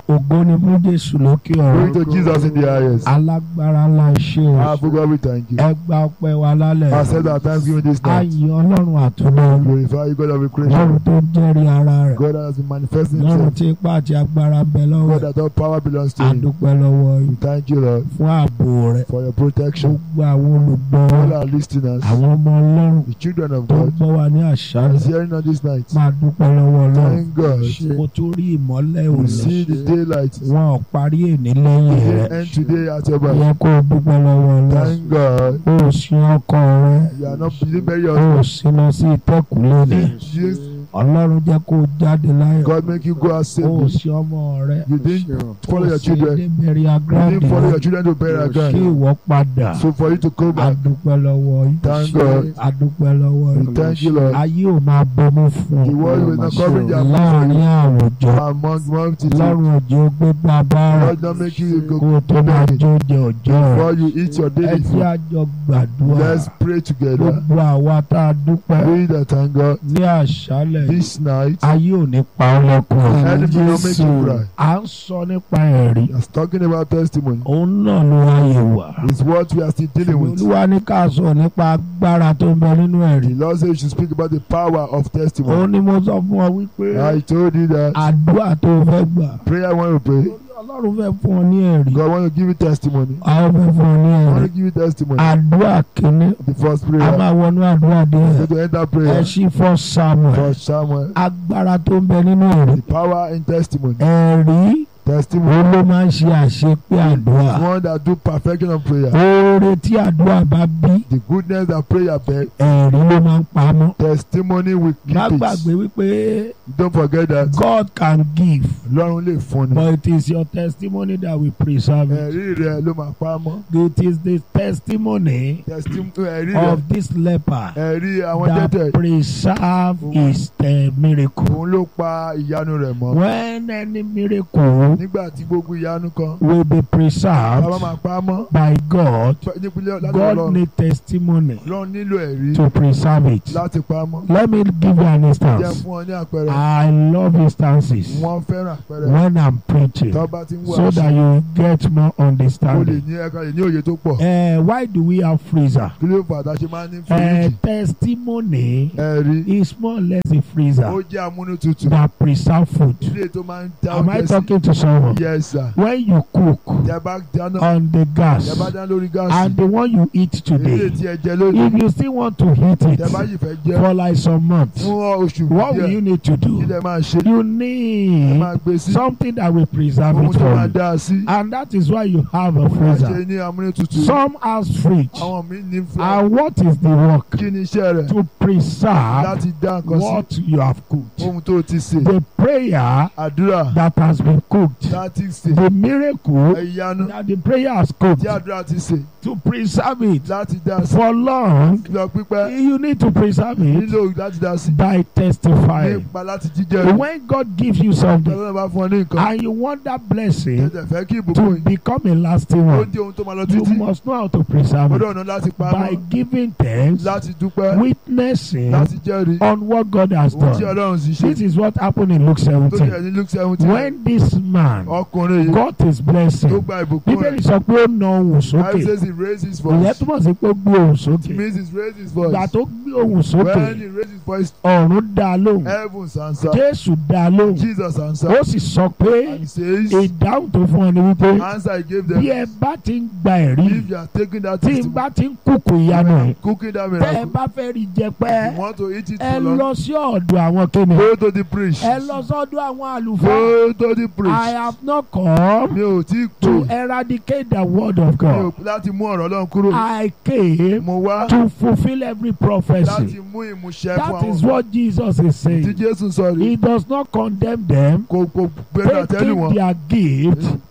ògo ni fún jésù lókè Glory ọ̀run to Jesus in the highest. alágbára ńlá iṣẹ́ o Our God, we thank you. ẹ gba ọpẹ́ wa lálẹ́ Accept our thanksgiving this night. ayé ọlọ́run àtúndọ̀ Glorify you, God of the creation. ọlọ́run tó ń jẹ́rìí ara rẹ̀ God that has been manifesting ọlọ́run himself. tí ipá àti agbára bẹ lọ́wọ́ God ẹ̀ that all power belongs to him. adúpẹ́ lọ́wọ́ We yìí thank you, Lord, fún ààbò rẹ̀ for your protection. gbogbo àwọn olùgbọ́ All our listeners, àwọn ọmọ ọlọ́run the children of tó ń God, gbọ́ wa ní that àṣálẹ́ is hearing on this night. máa dúpẹ́ lọ́wọ́ ọlọ́run Thank God. mo tún rí ìmọ́lẹ̀ We òní see the daylight. wọn ò parí èní lẹ́yìn We rẹ̀ end today at your back. yẹ kó o dúpẹ́ lọ́wọ́ ọlọ́run Thank God. ó ò sí ọkọ rẹ You are not believing very ó often. ò sí lọ sí ìtẹ́kùlé ni Yes, ọlọ́run jẹ́ kó o jáde láyọ̀ God make you go out ó ò safely. sí ọmọ rẹ You didn't follow your children. You bẹ̀rẹ̀ didn't agrandi follow your children to bury kí again. ìwọ padà So for you to come back, adúpẹ́ lọ́wọ́ yìí thank God. adúpẹ́ lọ́wọ́ We yìí thank you, Lord. ayé ò máa bomú fún The world will not cover ọ their láàrin àwùjọ among multitude. lọ́run òjò gbégbá bára Lord, not make you kó go o tó máa jó jẹ ọjọ́ rẹ before you eat your ẹ daily jẹ́ food. àjọ gbàdúrà Let's pray together. gbogbo àwa tá a dúpẹ́ We that thank God ní àṣálẹ̀ this night. ayé ò ní pa ọ́ lẹ́kùn Enemy will make you cry. à ń sọ nípa ẹ̀rí Just talking about testimony òun náà ló wáyé wá is what we are still dealing with. olúwa ní ká sọ nípa agbára tó ń bẹ nínú ẹ̀rí The Lord says you should speak about the power of òun testimony. ni mo sọ fún ọ wípé I told you that àdúrà tó o fẹ́ gbà prayer when we pray, ọlọ́run fẹ́ fún ọ ní ẹ̀rí God want to give you testimony. àwọn fẹ́ fún ọ ní I want ẹ̀rí to give you testimony. àdúrà kìíní The first a prayer. máa wọnú àdúrà díẹ̀ Go to enter ẹ prayer. ṣí fọ́ samuel For Samuel. agbára tó ń bẹ nínú ẹ̀rí The power in testimony. ẹ̀rí Testimony. òun ló máa ń ṣe àṣepé àdúrà One that do perfection of prayer. oore tí àdúrà bá bí The goodness that prayer bear. ẹ̀rí ló máa ń pamọ́ Testimony will má keep gbàgbé it. wípé Don't forget that. God can give Lọ́run lè fún ni. but it is your testimony that will preserve it Ẹ̀rí rẹ̀ ló máa pa mọ́. it is the testimony Testimony ẹ̀rí rẹ̀. of this leper Ẹ̀rí àwọn that tẹ́tẹ̀. preserve his uh, miracle Òun ló pa ìyanu rẹ̀ mọ́. when any miracle Nígbà tí gbogbo ìyanu kan. will be Bàbá preserved máa pa mọ́. by God Nípínlẹ̀ láti God Ọlọ́run. need testimony Lọ́run nílò ẹ̀rí to preserve it láti pa mọ́. let me give you an Jẹ́ instance fún ọ ní àpẹẹrẹ. I love instances Wọ́n fẹ́ràn àpẹẹrẹ. when I'm preaching Tọ́ bá ti ń wá so that you get more o lè understanding. ní ẹ̀ka lè ní òye tó pọ̀. Uh, why do we have freezer? Kí ló fà tá a ṣe máa ń ní Uh, fíríjì? testimony Ẹ̀rí. is more or less a Ó freezer jẹ́ amúnútutù. that preserve food. Ilé tó máa ń dá Am I oúnjẹ sí. talking to someone? Yes sir. When you cook Tẹ bá dáná. on the Tẹ gas bá dáná lórí gáàsì. and the one you eat Ilé today, tí ẹ jẹ lónìí. if you still want to heat it Tẹ bá yìí fẹ́ jẹ́ for like some months, fún oṣù what will díẹ̀. you need to Kí do? lẹ máa ṣe? You Ẹ need máa gbé sí. something that will preserve Ohun it tó for máa you. dá a sí. And that is why you have a Wọ́n ṣe freezer. ní amúnútutù. Some has fridge. Àwọn míì ní fún And what is the work? kí ni iṣẹ́ rẹ̀ To preserve láti dá nǹkan sí what you have cooked. ohun tó ti sè. The prayer Àdúrà that has been cooked, láti sè. the miracle Ìyanu that the prayer has cooked, tí àdúrà ti sè to preserve it láti dá sí. for long, Lọ pípẹ́ you need to preserve it nílò láti dá sí. by testifying. Nípa láti jíjẹ́ rẹ̀. When God gives you something Tọ́lá bá fún ọ ní nǹkan. and you want that blessing Tẹ̀tẹ̀ fẹ́ kí ìbùkún to yìí. become a lasting Ó one, di ohun tó máa lọ you títí. must know how to preserve Gbọ́dọ̀ it ọ̀nà láti pa by mọ́. giving thanks, Láti dúpẹ́. witnessing Láti jẹ́rìí. on what God has Ohun tí done. Ọlọ́run sì ṣe. This is what happened in Luke Tó jẹ́ 17. ní Luke seventeen. When this man Ọkùnrin yìí got his tó blessing, gba ìbùkún Bíbélì rẹ̀. sọ pé ó na ohùn Bible sókè. says he raised his Ìyẹn voice. túmọ̀ sí pé ó gbé ohùn It sókè. means he raised his Ìgbà voice. tó gbé ohùn When sókè, he raised his voice, ọ̀run dá a lóhùn. heavens answer. Jésù dá a lóhùn. Jesus answered. Ó sì sọ pé And he says, ìdáhùn tó fún ọ ni wípé answer he gave bí them. ẹ bá ti ń gba ẹ̀rí If you are taking that tí n testimony, bá ti ń kúkú ìyanu ẹ̀ cooking that tẹ́ ẹ miracle, bá fẹ́ rí jẹ pẹ́ you want to eat it ẹ for long, lọ sí ọ̀dọ̀ àwọn kíni go to the priest. ẹ lọ sọ́dọ̀ àwọn àlùfáà Go to the I priest. have not come Mi ò tí to pè. eradicate the word of Mi ò God láti mú ọ̀rọ̀ Ọlọ́run kúrò. I came Mo wá to fulfil every prophecy láti mú ìmúṣẹ fún that is àwọn what Jesus is tí saying Jésù sọ rí. he does not condemn them Kò kò gbẹnu àtẹ́lù taking wọn. their gift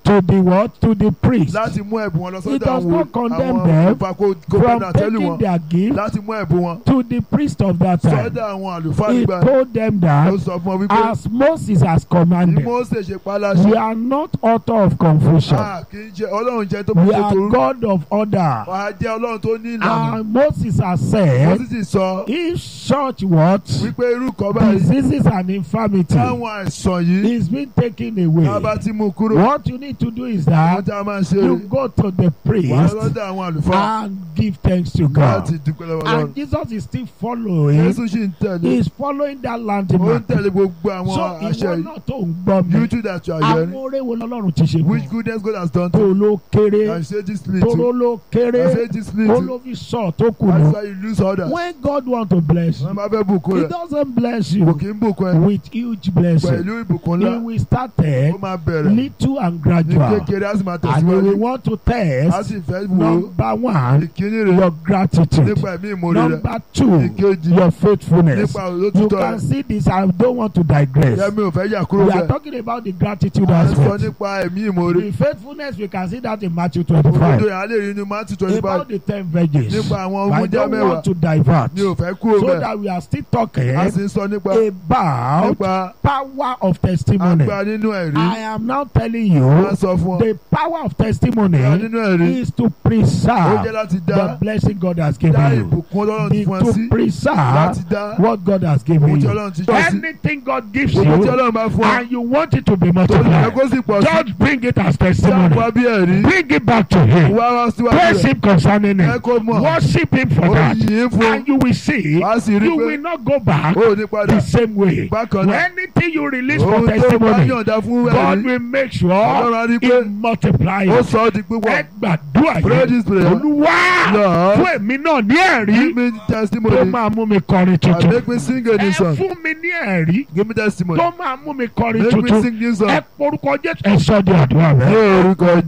to the what? To the priest láti mú ẹ̀bùn wọn lọ It sọ́dọ̀ does àwọn not condemn àwọn them olùfà kó kó from bẹ́ẹ̀ tẹ́lẹ̀ taking wọn their gift láti mú ẹ̀bùn wọn to the priest of that time. sọ́dọ̀ àwọn àlùfáà He nígbà told them ó that sọ fún ọ wípé as Moses has bí commanded, Mósè ṣe pa we láṣẹ are not author of confusion. a kì í jẹ ọlọ́run jẹ tó bá We ṣe are torú God of order. wàá jẹ́ ọlọ́run tó ní ìlànà And Moses has wọ́n said, sì ti sọ if such what wípé irú kan báyìí diseases and infirmity táwọn àìsàn yìí is being taken tá a bá away, ti mú kúrò what you need to do is àwọn that tá a máa ṣe you rè go to the wàá priest lọ́dọ̀ àwọn àlùfáà and give thanks to láti God. dúpẹ́ lọ́wọ́ ọlọ́run And Jesus is still following. Jésù sì ń tẹ̀lé He is following that ó ń landmark. tẹ̀lé gbogbo àwọn So àṣẹ ìwọ yìí náà tó ń gbọ́ mi. you too that you are Àwọn hearing oore wo lọ́lọ́run ti ṣe which fún ọ? goodness God has done Tó to you ló kéré, and say this tó little ló and kéré, say this ó little ló fi sọ tó kù that's nù. why you lose others When God want to bless wọ́n you, bá fẹ́ bùkún He rẹ̀ doesn't bless kò you kí ń bùkún ẹ with huge blessing. pẹ̀lú ìbùkún He ńlá will start there, ó máa bẹ̀rẹ̀ little and ní gradual. kékeré á sì máa And you tẹ̀síwájú will want to á test sì fẹ́ wò ó number one, ìkíní rẹ̀ your gratitude. nípa ẹ̀mí ìmoore rẹ̀ Number two, ìkejì your faithfulness. nípa You òtítọ́ can rẹ̀ see this. I don't want to digress. yẹ́mi ò fẹ́ yà kúrò We are bẹ́ẹ̀ talking about the gratitude à ń sọ aspect. nípa ẹ̀mí ìmoore The faithfulness, we can see that in Matthew òdodo 25. yẹn á lè rí inú Matthew twenty five About the ten virgins. nípa àwọn I ọmọdé don't mẹ́wàá want to divert. mi ò fẹ́ kúrò So bẹ́ẹ̀ that we are still talking a sì ń sọ nípa about nípa power of testimony. agbára nínú ẹ̀rí I am now telling a you sọ fún ọ the power of testimony agbára nínú ẹ̀rí is to ó jẹ́ preserve láti dá the blessing God has dá given you. ìbùkún ọlọ́run ti Be fún ẹ sí to preserve láti dá what God has ohun given tí you. ọlọ́run ti jọ sí Anything God gives ohun tí you ọlọ́run bá fún ọ and you want it to be tó ní ẹ multiplied, kó sì pọ̀ sí just bring it as tí a testimony. wá bí ẹ̀rí Bring it back to Him. wá wá síwájú Praise rẹ̀ Him concerning ẹ it. kó mọ̀ Worship Him for ó that. yìn ín fún And you will see, wá sì rí you pé will not go back ó ní padà the same way. bákan náà Anything you release for ohun tó bá testimony, yọ̀ǹda fún God ẹ̀rí will make sure ọlọ́run á rí pé He multiply ó it. sọ ọ́ di pípọ̀ Ẹ gbàdúrà pray yẹn. this prayer Olúwa Lord fún èmi náà ní ẹ̀rí give me tó testimony máa mú mi kọrin and tuntun. make me sing a new Ẹ song fún mi ní ẹ̀rí give me testimony tó máa mú mi kọrin make me tuntun. sing new song Ẹ porúkọ Jésù. Ẹ sọ di àdúrà ní rẹ. orúkọ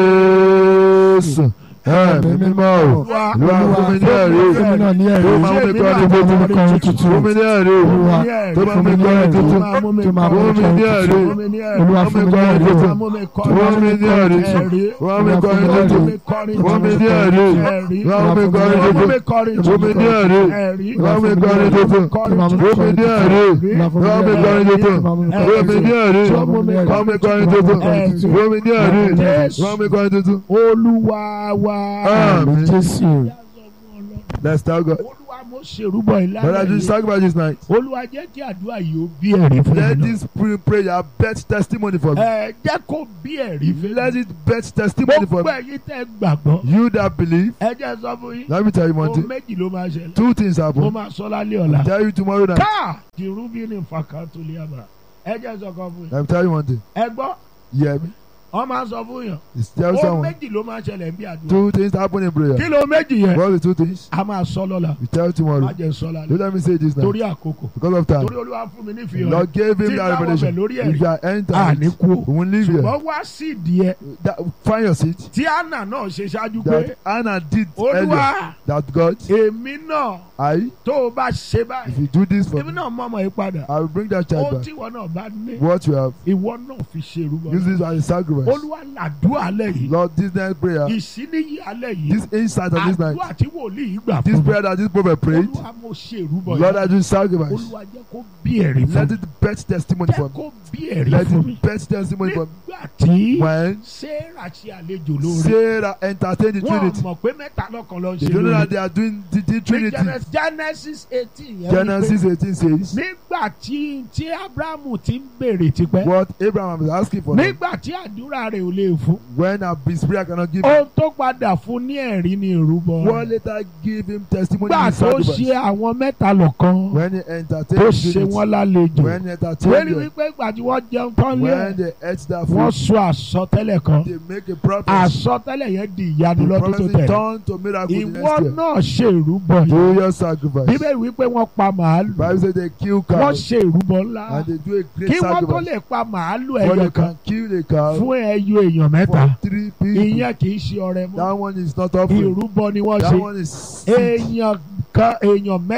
Jésù ẹ̀mí mímọ́ o Olúwa Olúwa fún mi ní ẹ̀rí fún mi náà ní ẹ̀rí tó máa mú mi kọrin tó máa mú mi tuntun kọrin tuntun fún mi ní ẹ̀rí Olúwa tó máa mú mi fún mi ní kọrin ẹ̀rí tuntun tó máa mú mi tó máa mú fún mi mi ní kọrin ẹ̀rí tuntun Fún mi ní ẹ̀rí. Olúwa fún fún mi mi ní kọrin ẹ̀rí tuntun Máa mú mi fún kọrin mi ní ẹ̀rí ẹ̀rí. fún mi kọrin Olúwa fún mi ní tuntun ẹ̀rí. fún mi ní ẹ̀rí Ẹ̀rí. fún mi kọrin Máa mú tuntun mi kọrin fún mi ní ẹ̀rí ẹ̀rí. fún mi kọrin tuntun Kọrin Máa mú mi fún mi ní ẹ̀rí fún mi kọrin tuntun fún mi ní ẹ̀rí fún mi kọrin tuntun fún mi ní ẹ̀rí fún mi kọrin tuntun. Olúwa wa. Àmín. Jésù Let's tell God. Olúwa mo ṣèrúbọ ìlànà Brother, yìí. just talk about this night. Olúwa jẹ́ kí àdúrà yìí ó bí ẹ̀rí fún Let mi. this pre- prayer bet testimony for me. Ẹ jẹ́ kó bí ẹ̀rí fún Let mi. it bet testimony for Gbogbo me. ẹ̀yin tẹ́ gbàgbọ́. You that believe, Ẹ jẹ́ sọ fún yín. let me tell you one Ohun thing. méjì ló máa ṣẹlẹ̀. Two things Mo happen. máa sọ lálẹ́ ọ̀la. Tell you tomorrow night. Ká kìrúbí ní fàkàtò lè àbà. Ẹ jẹ́ sọ kan fún yín. Let me tell you one thing. Ẹ gbọ́, You hear me? wọ́n máa sọ fún yàn. It's tell Ohun someone. méjì ló máa ṣẹlẹ̀ bí àdúrà. Two things happen in Kí prayer. ló méjì yẹn? What are the two things? A máa sọ lọ́la. You tell Má tomorrow. jẹ́ sọ lálẹ́. Don't let me say this now. Torí àkókò. Because of time. Torí Olúwa fún mi ní The ìfihàn. Lord gave him Tí that báwọn bẹ̀ revelation. lórí If ẹ̀rí. you are À entered, ní kú o. we won't leave here. Ṣùgbọ́n wá sí ìdí ẹ. That, find your seat. Tí Anna náà ṣe ṣáájú pé. That Anna did earlier. Olúwa That God, èmi náà I, tó o bá ṣe báyìí. if you do this for Èmi me, náà mọ ọmọ yìí padà. I will bring that child Ohun back. tí ìwọ náà bá ní. What you have, Ìwọ náà fi ṣe ìrúbọ. use this as a sacrifice. Olúwa làdúrà alẹ́ yìí. Lord, this night prayer, Ìsíníyí alẹ́ yìí. this insight of this night, Àdúrà tí wòlíì gbà this fún mi. prayer that this prophet prayed, Olúwa mo ṣe ìrúbọ Lord, yìí. I do sacrifice. Olúwa jẹ́ kó bí ẹ̀rí fún Let mi. it bet testimony Jẹ́ for me. kó bí ẹ̀rí Let fún mi. it bet testimony for me. Nígbà tí When Sarah ṣe àlejò lórí. Sarah entertained the Wọ́n Trinity, mọ̀ pé mẹ́ta lọ́kan ló ń they ṣe don't know that lórí. they are doing the, the Ní Trinity. Genesis- Genesis eighteen yẹn wípé Genesis 18 says, nígbà tí tí Abrahamu ti ń béèrè tipẹ́. What Abraham is asking for now, Nígbà tí àdúrà rẹ̀ ò lè fún. when a his prayer cannot give him, Ohun tó padà fún ní ẹ̀rí ni ìrúbọ. what later give him testimony Nígbà in tó sacrifice. ṣe àwọn mẹ́ta lọ́kan. When he Tó entertained ṣe the wọ́n Trinity, lálejò. when he Wẹ́rí entertained them, wípé ìgbà tí wọ́n jẹun tán lé when ẹ̀. they ate that Wọ́n food, sọ àsọtẹ́lẹ̀ kan. they make a prophet. Àsọtẹ́lẹ̀ yẹn di ìyanu The lọ́dún tó prophecy tẹ̀lé. turned to miracle the Ìwọ next year. náà ṣe ìrúbọ yìí. Do your sacrifice. Bíbélì wípé wọ́n pa màálù. Bible says they kill Wọ́n cows ṣe ìrúbọ ńlá. and they do a great Kí wọ́n tó sacrifice. lè pa màálù But ẹyọ they kan can kill a cow fún ẹyọ èèyàn mẹ́ta. for three people. Ìyẹn kì í ṣe ọrẹ mọ́. That one is not offering. Ìrúbọ ni wọ́n That ṣe. one is Èèyàn kan èèyàn mẹ́ta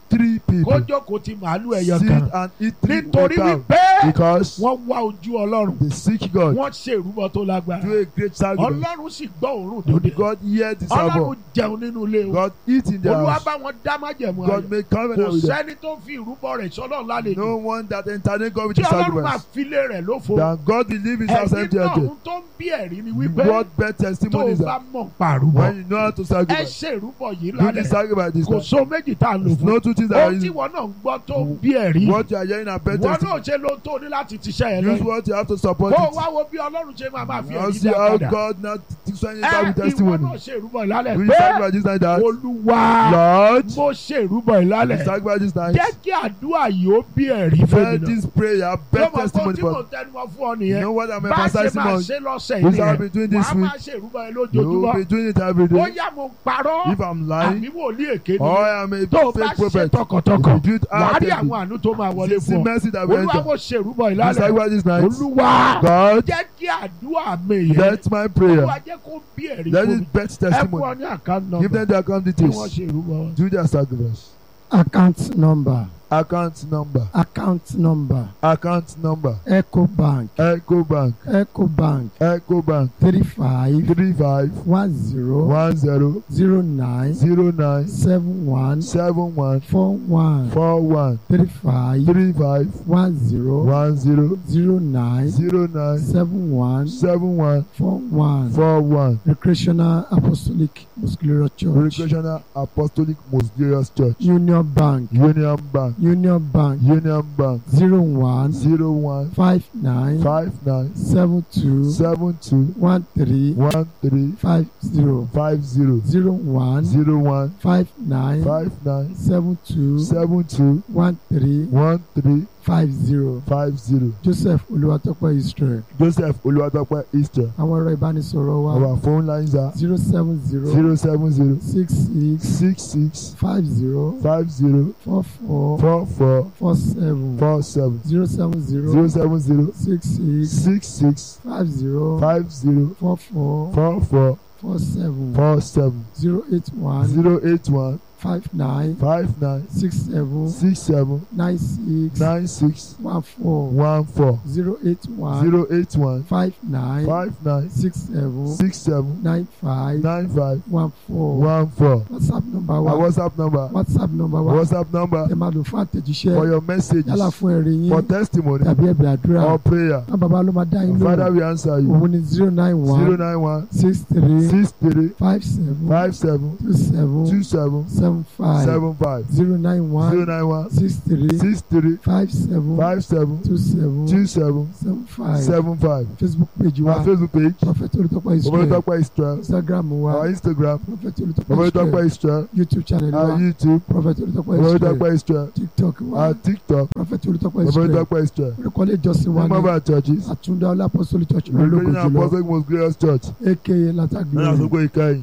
three kó people jókòó ti màálù ẹyọ sit kan and eat three nítorí cow wípé because wọ́n wá ojú ọlọ́run they seek God wọ́n ṣe ìrúbọ tó lágbára do a great sacrifice ọlọ́run sì gbọ́ òórùn dòde God hear the sermon ọlọ́run jẹun nínú ilé wọn God eat in their olúwa house bá wọn dá májẹ̀mú God ayọ̀ make kò covenant with them sẹ́ni tó fi ìrúbọ rẹ̀ sọ́lọ́ lálejò no one that entertain God with tí the ọlọ́run máa sacrifice filé rẹ̀ lófo that God will leave his house ẹ̀yin empty náà again ohun tó ń bí ẹ̀rí ni wípé what best tó testimony o is bá that mọ̀ pàrúbọ when you know how to ẹ sacrifice ṣe ìrúbọ yìí do the lálẹ́ sacrifice this kò time so méjì tá a lò It's fún no two things that are ohun tí easy wọn náà ń gbọ́ tó ń bí ẹ̀rí what you are hearing are best wọn náà testimony ṣe ló tó ní láti tiṣẹ́ yẹn use lẹ́yìn what you have to support kó o it wá wo bí ọlọ́run ṣe máa máa fi now ẹ̀rí see dá how padà God now sending ẹ that with ìwọ testimony náà ṣe ìrúbọ ìlálẹ̀ do the pé sacrifice this time that olúwa Lord mo ṣe ìrúbọ ìlálẹ̀ sacrifice this time jẹ́ kí àdúrà yìí ó bí ẹ̀rí Let fẹ́mi náà this prayer best lọ́mọ kó testimony tí mo for tẹnumọ́ fún ọ you nìyẹn know what I'm bá a ṣe emphasizing máa on ṣe lọ́sẹ̀ we yìí shall be nìyẹn doing this wàá week máa ṣe ìrúbọ yẹn you will lójoojúmọ́ be doing it every day bóyá mo parọ́ if I'm lying àbí wòlíì èké ni or I am a tó o bá fake ṣe prophet tọkàntọkàn if you do it wàá rí actively àwọn àánú tó máa wọlé see fún ọ mercy that will olúwa enter mo ṣe ìrúbọ the ìlálẹ̀ sacrifice this night olúwa God jẹ́ kí àdúrà mi yẹn let my prayer olúwa jẹ́ kó bí ẹ̀rí let fún it mi best ẹ fún ọ testimony ní àkáǹtì give nọ́mbà them their account kí wọ́n details ṣe ìrúbọ wọn. do their sacrifice account number account number account number account number ecobank ecobank ecobank ecobank three five three five one zero one zero zero nine zero nine seven one seven one four one four one three five three five one zero one zero zero nine zero nine seven one seven one four one four one recreational apostolic muscular church recreational apostolic most glorious church union bank union bank union bank union bank zero one zero one five nine five nine seven two seven two one three one three five zero five zero zero one zero one five nine five nine seven two seven two one three one three five zero five zero joseph olúwatópẹ́ israel joseph olùwàtọ́pẹ́ easter àwọn ẹ̀rọ ìbánisọ̀rọ̀ wa our phone lines are zero seven zero zero seven zero six six six six five zero five zero four four four four four seven four seven zero seven zero zero seven zero six six six six five zero five zero four four four four four seven four seven zero eight one zero eight one five nine five nine six seven six seven nine six nine six one four one four zero eight one zero eight one five nine five nine six seven six seven nine five nine five one four one four whatsapp number our wa whatsapp number whatsapp number wa whatsapp number ẹ máa lò fún for àtẹ̀jíṣẹ́ your messages yálà fún ẹ̀rí for yín testimony tàbí ẹ̀bẹ̀ àdúrà or prayer náà bàbá ló máa dá yín father lóhùn we answer you òun ni zero nine zero one nine one six three six three five seven five seven two seven two seven seven five seven five zero nine zero one nine one six three six three five seven five seven two seven two seven seven five seven five facebook page wa our facebook page prophet olùtọ́pọ̀ israel Omotope Israel instagram wa our instagram prophet olùtọ́pọ̀ Omotope israel Israel youtube channel our wa youtube prophet olùtọ́pọ̀ israel Omotope Israel tiktok wa our tiktok prophet olùtọ́pọ̀ israel Omotope Israel orúkọ ilé ìjọsìn wa name of ní our churches àtúndá ọlá apostolic church ológun Recreational jùlọ Apostolic Most Glorious Church aka ní latagbe àsopọ̀ ìkẹyìn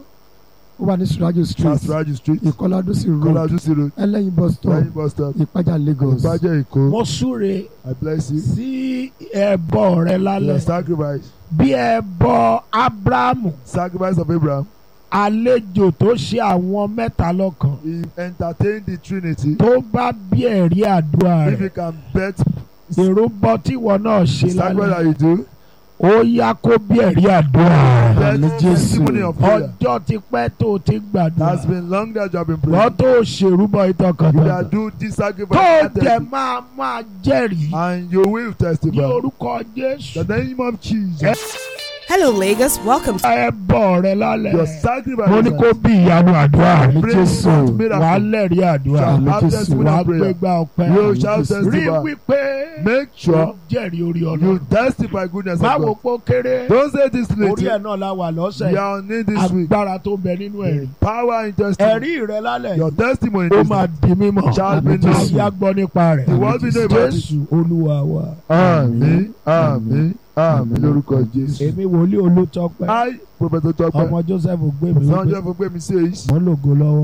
ó wà ní surajo street Sasraji street ìkọládùsí road Kọ́lájúsí road ẹlẹ́yin bus stop lẹ́yìn bus stop ìpájà lagos ìbàjẹ́ èkó mo súre I bless you sí ẹbọ rẹ your lálẹ́ sacrifice bí ẹbọ abrahamu sacrifice of Abraham àlejò tó ṣe àwọn mẹ́ta lọ́kan he entertained the Trinity tó bá bí ẹ̀rí àdúrà if you rẹ̀ can bet ìrúbọ tíwọ náà ṣe sacrifice lálẹ́ that you do ó yá kó bí ẹ̀rí àdúrà rẹ̀ bet Àmín Jésù. testimony of prayer ọjọ́ ti pẹ́ tó o ti gbàdúrà has been long that you have been wọ́n praying tó ṣèrúbọ you ìtọkàntọkàn can do this sacrifice tó o attentively, jẹ máa máa jẹ́rìí and you will ní testify orúkọ Jésù the name of Jesus Hello, Lagos. Welcome to ẹbọ rẹ your lálẹ́ sacrifice mo ní kó bí ìyanu àdúrà àmì Pray jésù for miracle. wàá lẹ́rìí àdúrà shall Àmín have Jésù. testimony wàá of prayer gbégbá ọpẹ́ you shall Jésù. rí testify wípé make ó sure jẹ́rìí orí you ọlọ́run testify goodness of báwo God pé ó kéré don't say this orí late ẹ̀ náà la wà lọ́sẹ̀ you are on it this week agbára tó ń bẹ nínú ẹ̀rí power in testimony ẹ̀rí rẹ lálẹ́ your testimony ó this máa di mímọ̀ shall be Àmín known Jésù. ayé agbọ́ nípa rẹ̀ The world will know about it. Jésù olúwa wa àmín àmín àmín lórúkọ Jésù. èmi wòlíì olótọ́pẹ́ I Professor Tọ́pẹ́ ọmọ Joseph gbé mi wípé sanjọ́ fún pé mi says mo ń lògo lọ́wọ́